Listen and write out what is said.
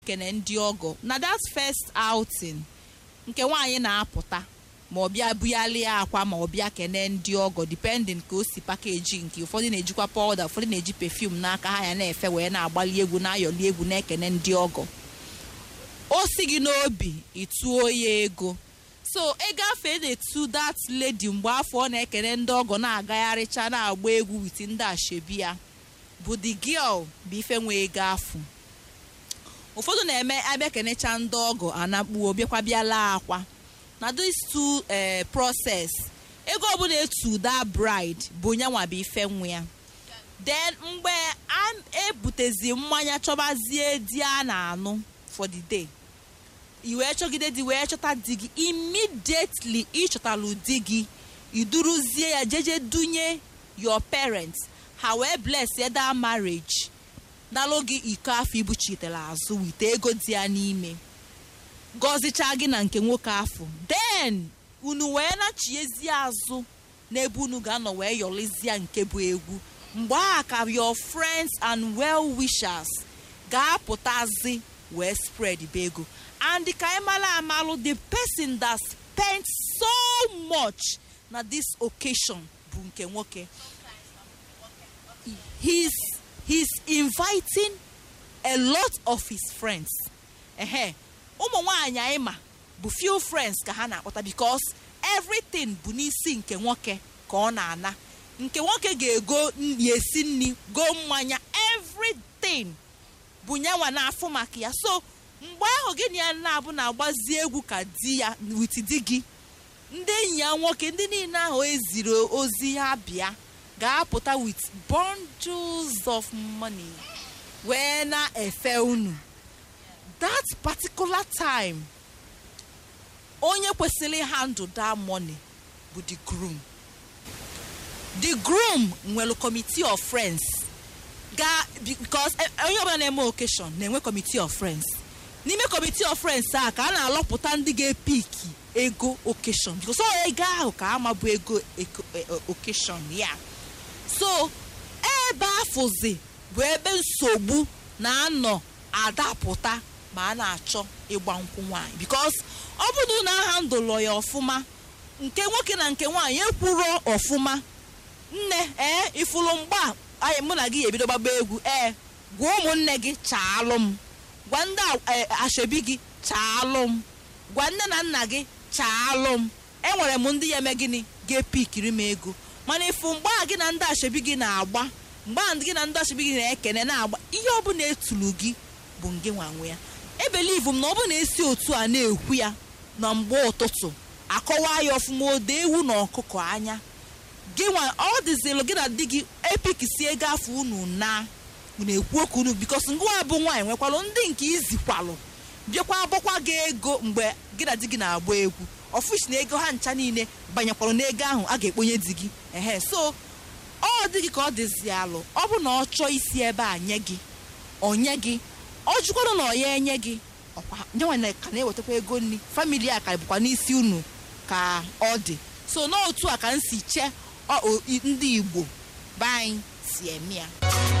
kene ndị ọgọ na that first outing nke nwaanyị na-apụta ma ọ bịa buyalịa akwa ma ọ bịa kene ndị ọgọ depending ka o si pakeji nke ụfọdụ na-ejikwa powder ụfọdụ na-eji perfume n'aka ha ya na-efe wee na-agbali egwu na-ayọli egwu na-ekene ndị ọgọ o si gị n'obi ịtụo ya ego so ịgafe na-etu that lady mgbe afọ ọ na-ekene ndị ọgọ na-agagharịcha na-agba egwu wit ndị ashebi ya bụ the girl bụ ife nwee ego afụ ụfọdụ na-eme abịa kenecha ndị ọgọ anakpuo bịakwa bịala akwa na this two eh, process ego ọbụla etu that bride bụ nyanwa bụ ife nwa ya then mgbe a ebutezi mmanya chọbazie di a na-anụ for the day i wee chọgide di wee chọta di gị immediately ịchọtalụ di gị iduruzie ya jeje dunye your parents ha wee bless that marriage dalụ gị iko afọ ibuchitere azụ wite ego dị ya n'ime gọzichaa gị na nke nwoke afọ then unu wee nachiezie azụ n'ebe unu ga-anọ wee yọlizie nke bụ egwu mgbe a ka your friends and well wishers ga-apụtazi wee spread be ego and ka anyị mara amalụ the person that spent so much na this occasion bụ nke nwoke he's he's inviting a lot of his friends ehe ụmụ nwanyị anyị ma bụ few friends ka ha na-akpọta because everything bụ n'isi nke nwoke ka ọ na-ana nke nwoke ga-ego ya esi nri go mmanya everything bụ nyanwa na-afụ maka ya so mgbe ahụ gị na ya na-abụ na-agbazi egwu ka di ya wit di gị ndị enyi ya nwoke ndị niile ahụ eziri ozi ha bịa ga-apụta with bundles of money wee na-efe unu that particular time onye kwesịrị handle that money bụ the groom the groom nwere committee of friends ga because onye ọbụla na-eme occasion na-enwe committee of friends n'ime committee of friends a ka a na-alọpụta ndị ga-epiki ego occasion because ọ ego ahụ ka ama bụ ego occasion ya so ebe afụzi bụ ebe nsogbu na-anọ adapụta ma a na-achọ ịgba nkwụ nwaanyị because ọ bụrụ na aha ndụlọ ya ọfụma nke nwoke na nke nwaanyị ekwuro ọfụma nne ee ifuru mgba anyị mụ na gị ebido gbagba egwu ee gwa ụmụnne gị chaalụ m gwa ndị ashebi gị chaalụ m gwa nne na nna gị chaalụ m enwere m ndị ya eme gịnị ga-epikiri m ego mana ifu mgbe a gị na ndị ashebi gị na-agba mgbe a gị na ndị ashebi gị na-ekene na-agba ihe ọbụla etulu gị bụ ngị nwanwe ya ebelivu m na ọ bụ na-esi otu a na-ekwu ya na mgbe ụtụtụ akọwa ya ọfụma ode ewu na ọkụkọ anya gị nwa ọ dịzilụ gị na di gị epikisi ego afọ unu na unu ekwu okwu unu bikos ngwa bụ nwaanyị nwekwalụ ndị nke izikwalụ bịakwa agbakwa gị ego mgbe gị na di gị na-agba egwu ọfụchi na ego ha ncha niile banyekwara n'ego ahụ a ga-ekponye di gị ehe so ọ dị gị ka ọ dịzi alụ ọ bụ na ọ chọọ isi ebe a nye gị onye gị ọ jụkwara na ọ ya enye gị ọkwa nyenwe ka na-ewetakwa ego nri famili a ka bụkwa n'isi unu ka ọ dị so n'otu a ka m si chee ndị igbo be anyị si eme ya